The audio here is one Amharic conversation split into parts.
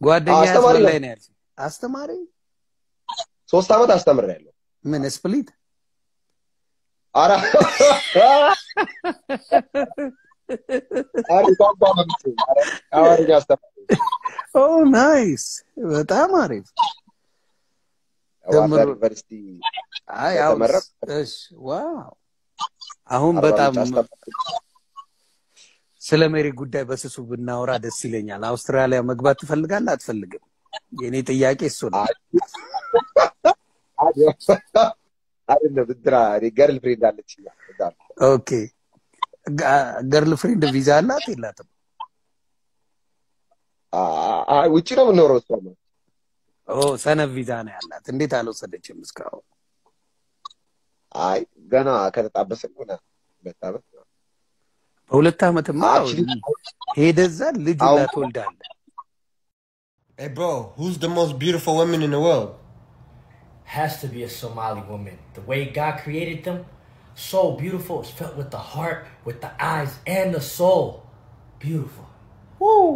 ጓደኛ አስተማሪ ያስበላኝ ነው። ነው ያልሽኝ። አስተማሪ ሶስት ዓመት አስተምሬያለሁ። ምን ስፕሊት? ኧረ ኧረ ቋንቋ መምት ኧረ አማርኛ አስተማሪ ኦ ናይስ፣ በጣም አሪፍ። ዋሳ ተምሮ- ዩኒቨርሲቲ አይ አሁን የተመረቅኩ እሺ፣ ዋው አሁን አርባ በጣም ምንጭ አስተማሪ ስለ ሜሪ ጉዳይ በስሱ ብናወራ ደስ ይለኛል። አውስትራሊያ መግባት ትፈልጋለህ አትፈልግም? የኔ ጥያቄ እሱ ነው። አይደለም እንትና እኔ ገርል ፍሬንድ አለችኝ እዛ ነው። ኦኬ ገርል ፍሬንድ ቪዛ አላት የላትም? አ- አ- ውጭ ነው የምኖረው እሷ ነው ኦ ሰነፍ ቪዛ ነው ያላት። እንዴት አልወሰደችም እስካሁን? አይ ገና ከተጣበሰ ሆነ ሁለት ዓመት ነው። በሁለት ዓመትማ Actually- ሄደህ እዛ ልጅ ሁላ አሁን- ትወልዳለህ። Hey, bro, who's the most beautiful woman in the world? has to be a Somali woman. The way God created them, so beautiful. It's felt with the heart, with the eyes, and the soul. Beautiful. Woo!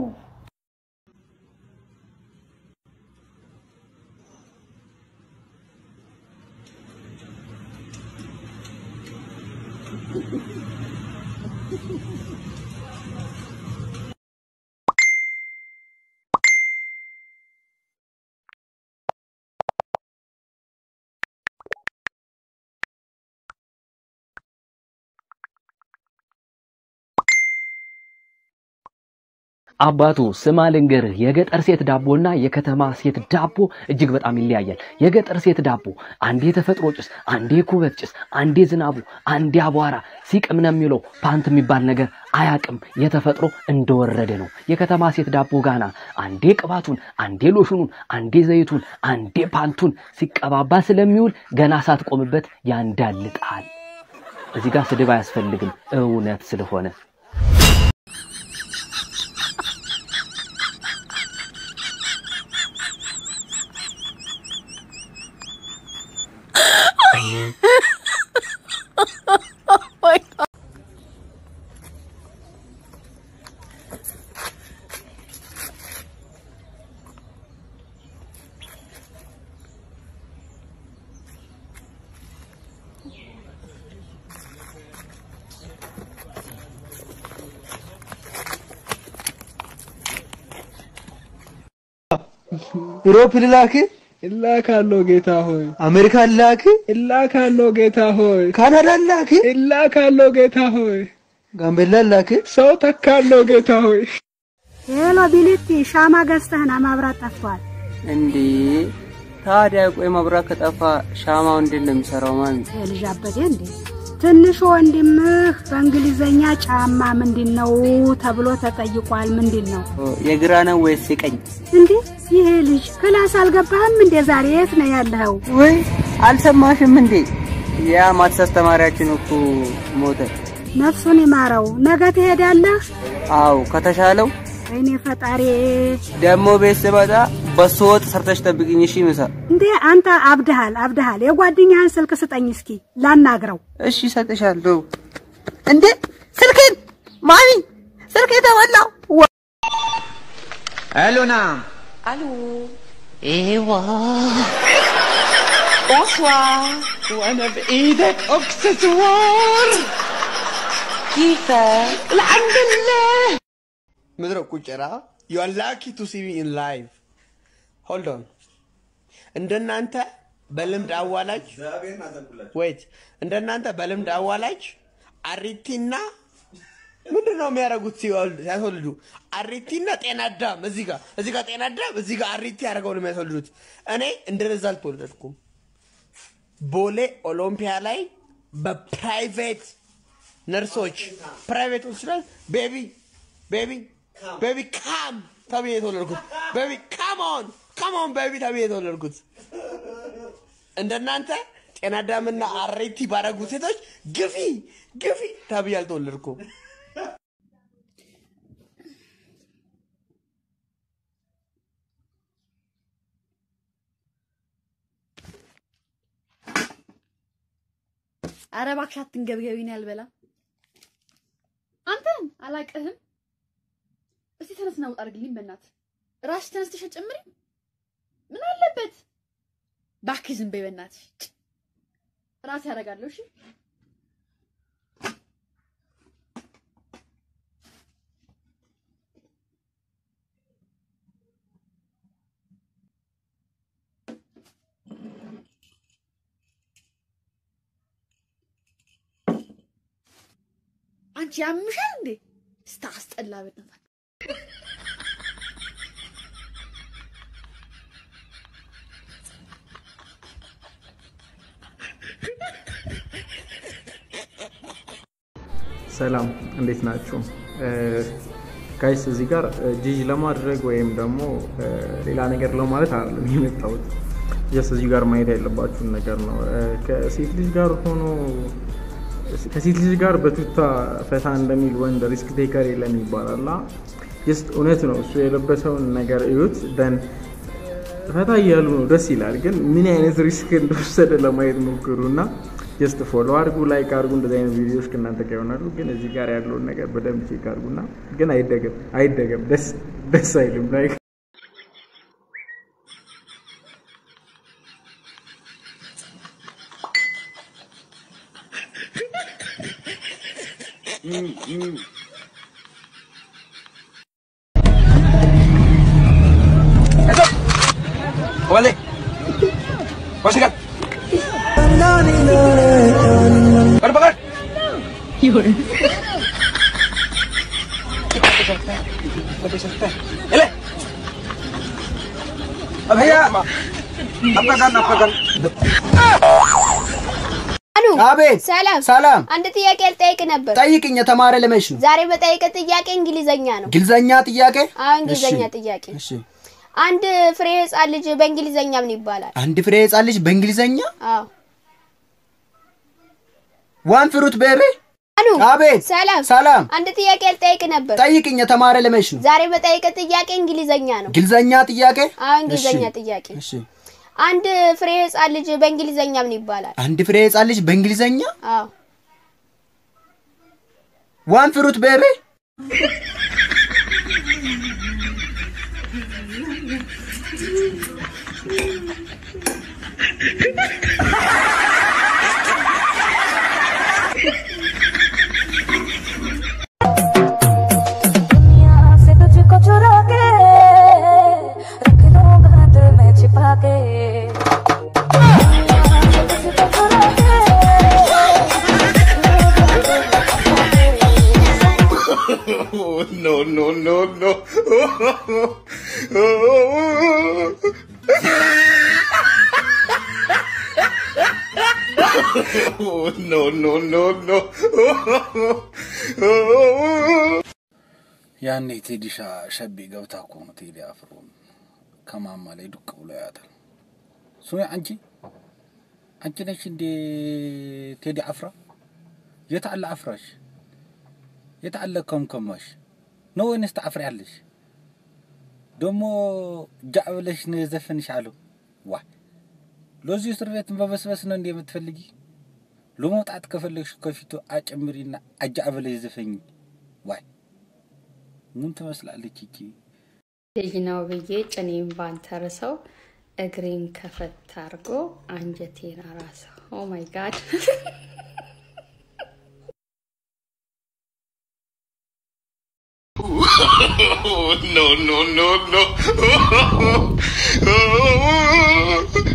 አባቱ ስማ ልንገርህ፣ የገጠር ሴት ዳቦና የከተማ ሴት ዳቦ እጅግ በጣም ይለያያል። የገጠር ሴት ዳቦ አንዴ ተፈጥሮ ጭስ፣ አንዴ ኩበት ጭስ፣ አንዴ ዝናቡ፣ አንዴ አቧራ ሲቅም ነው የሚለው ፓንት የሚባል ነገር አያቅም። የተፈጥሮ እንደወረደ ነው። የከተማ ሴት ዳቦ ጋና አንዴ ቅባቱን፣ አንዴ ሎሽኑን፣ አንዴ ዘይቱን፣ አንዴ ፓንቱን ሲቀባባ ስለሚውል ገና ሳትቆምበት ያንዳልጣል። እዚህ ጋር ስድብ አያስፈልግም እውነት ስለሆነ ዩሮፕ ልላክ እላካለሁ ጌታ ሆይ፣ አሜሪካ ልላክ እላካለሁ ጌታ ሆይ፣ ካናዳ ልላክ እላካለሁ ጌታ ሆይ፣ ጋምቤላ ልላክ ሰው ተካለሁ ጌታ ሆይ። ሄሎ ቢሊቲ ሻማ ገዝተህና ማብራት ጠፍቷል። እንዴ ታዲያ ቆይ መብራት ከጠፋ ሻማው እንዴት ነው የሚሰራው? ማን የልጅ አበዴ እንዴ ትንሹ ወንድምህ በእንግሊዘኛ ጫማ ምንድን ነው ተብሎ ተጠይቋል። ምንድን ነው የግራ ነው ወይስ የቀኝ? እንዴ? ይሄ ልጅ ክላስ አልገባህም እንዴ? ዛሬ የት ነው ያለኸው? ወይ አልሰማሽም እንዴ? ያ ማትስ አስተማሪያችን እኮ ሞተ። ነፍሱን ይማረው። ነገ ትሄዳለህ? አዎ ከተሻለው ወይኔ ፈጣሪ! ደግሞ ቤት ስመጣ በሶ ወጥ ሰርተሽ ጠብቅኝ እሺ። ምሳ እንዴ አንተ አብድሃል፣ አብድሃል። የጓደኛህን ስልክ ስጠኝ እስኪ ላናግረው። እሺ እሰጥሻለሁ። እንዴ ስልኬን ማሚ ስልኬ ተበላው። الو نعم الو ايوه بونسوار وانا بايدك اكسسوار كيفك الحمد لله ምድረ ቁጭራ ዩ አር ላኪ ቱ ሲ ሚ ኢን ላይቭ ሆልድ ኦን እንደናንተ በልምድ አዋላጅ ወይት እንደናንተ በልምድ አዋላጅ አሪቲና ምንድን ነው የሚያደርጉት ሲወልድ- ሲያስወልዱ? አሪቲና ጤና አዳም እዚህ ጋር እዚህ ጋር ጤና አዳም እዚህ ጋር አሪቲ አድርገው ነው የሚያስወልዱት። እኔ እንደዛ አልተወለድኩም። ቦሌ ኦሎምፒያ ላይ በፕራይቬት ነርሶች ፕራይቬት ሆስፒታል ቤቢ ቤቢ ቤቢ ካም ተብዬ የተወለድኩት ቤቢ ካሞን ካሞን ቤቢ ተብዬ የተወለድኩት እንደናንተ ጤና አዳምና አሬቲ ባረጉ ሴቶች ግፊ ግፊ ተብዬ አልተወለድኩም። አረ እባክሽ አትንገብገቢ ነው ያልበላ። አንተን አላቅህም። እስቲ ተነስና ውጣ አድርግልኝ በእናትህ። ራስሽ ተነስተሽ አትጨምሪም? ምን አለበት? እባክሽ ዝም በይ በእናትሽ። ጭ! ራሴ ያደርጋለሁ። እሺ አንቺ ያምሻል እንዴ? ስታስጠላ በእናትህ። ሰላም እንዴት ናችሁ? ጋይስ እዚህ ጋር ጂጂ ለማድረግ ወይም ደግሞ ሌላ ነገር ለማለት አይደለም የመጣሁት። ጀስት እዚህ ጋር ማየት ያለባችሁን ነገር ነው። ከሴት ልጅ ጋር ሆኖ ከሴት ልጅ ጋር በቱታ ፈታ እንደሚል ወንድ ሪስክ ቴከር የለም ይባላል። ጀስት እውነት ነው። እሱ የለበሰውን ነገር እዩት። ደን ፈታ እያሉ ነው፣ ደስ ይላል። ግን ምን አይነት ሪስክ እንደወሰደ ለማየት ሞክሩ እና ጀስት ፎሎ አድርጉ፣ ላይክ አድርጉ። እንደዚህ አይነት ቪዲዮዎች ከእናንተ ጋር ይሆናሉ። ግን እዚህ ጋር ያለውን ነገር በደንብ ቼክ አድርጉና ግን አይደገም አይደገም፣ ደስ ደስ አይልም ላይክ Vale. Pasikan. Pada pakai. Yun. Ele. Abhaya. Apa kan apa kan? አሉ አቤት። ሰላም ሰላም። አንድ ጥያቄ ልጠይቅ ነበር። ጠይቅኝ። የተማረ ለመች ነው? ዛሬ በጠይቅ ጥያቄ እንግሊዘኛ ነው። ግልዘኛ ጥያቄ? አዎ እንግሊዘኛ እሺ፣ ጥያቄ። እሺ። አንድ ፍሬ ህጻን ልጅ በእንግሊዘኛ ምን ይባላል? አንድ ፍሬ ህጻን ልጅ በእንግሊዘኛ አዎ ዋን ፍሩት ቤቢ። አሉ አቤት። ሰላም ሰላም። አንድ ጥያቄ ልጠይቅ ነበር። ጠይቅኝ። የተማረ ለመች ነው? ዛሬ በጠይቅ ጥያቄ እንግሊዘኛ ነው። ግልዘኛ ጥያቄ? አዎ እንግሊዘኛ እሺ፣ ጥያቄ። እሺ። አንድ ፍሬ ህጻን ልጅ በእንግሊዘኛ ምን ይባላል? አንድ ፍሬ ህጻን ልጅ በእንግሊዘኛ አዎ ዋን ፍሩት ቤቢ። से तुझको चुरा के रख लूंगा दिल में छिपा के तुझको चुरा के Oh, no, no, no, no. Oh, no, no, no, no. ያኔ ቴዲሻ ሸቤ ገብታ እኮ ነው ቴዲ አፍሮ ከማማ ላይ ዱቅ ብሎ ያታል። ስሚ አንቺ አንቺ ነሽ እንዴ ቴዲ አፍራ? የት አለ አፍራሽ? የት አለ ከምከማሽ? ነው ወይንስ ታፍሪያለሽ? ደሞ ጃዕ ብለሽ ነው የዘፈንሽ አለው። ዋ ለዚህ እስር ቤት በበስበስ ነው እንዴ የምትፈልጊ? ለመውጣት ከፈለግሽ ከፊቱ አጨምሪና አጃዕ ብለሽ ዘፈኝ። ዋይ ምን ትመስላለች ይቺ? ልጅ ነው ብዬ ጭኔን ባንተርሰው እግሬን ከፈት አድርጎ አንጀቴን አራሰው። ኦ ማይ ጋድ Oh, no, no, no, no.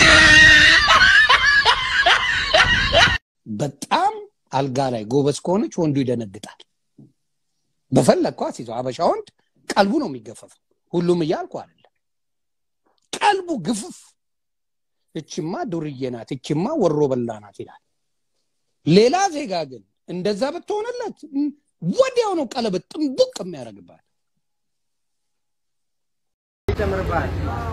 በጣም አልጋ ላይ ጎበዝ ከሆነች ወንዱ ይደነግጣል። በፈለግከው አስይዘው። አበሻ ወንድ ቀልቡ ነው የሚገፈፈው። ሁሉም እያልኩ አይደለም። ቀልቡ ግፍፍ። እችማ ዱርዬ ናት፣ እችማ ወሮ በላ ናት ይላል። ሌላ ዜጋ ግን እንደዛ ብትሆንለት ም፣ ወዲያው ነው ቀለበት ጥንቡቅ የሚያደርግባት። ይጨምርብሃል።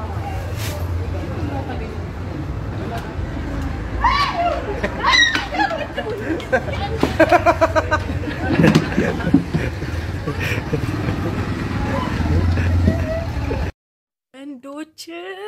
ወንዶች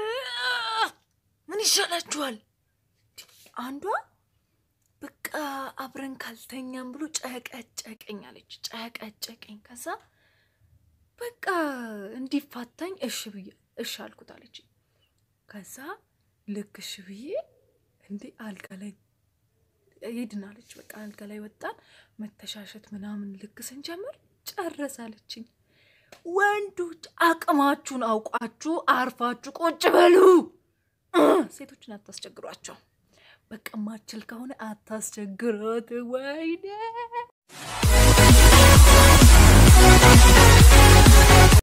ምን ይሻላችኋል? አንዷ በቃ አብረን ካልተኛም ብሎ ጨቀጨቀኝ አለች። ጨቀጨቀኝ። ከዛ በቃ እንዲፋታኝ እሺ ብዬ እሺ አልኩት አለች። ከዛ ልክ እሺ ብዬ እንዴ አልጋ ላይ ሄድን አለች። በቃ አልጋ ላይ ወጣን፣ መተሻሸት ምናምን ልክ ስንጀምር ጨረሳለችኝ። ወንዶች አቅማችሁን አውቃችሁ አርፋችሁ ቁጭ በሉ። ሴቶችን አታስቸግሯቸው። በቃ ማችል ከሆነ አታስቸግሯት። ወይኔ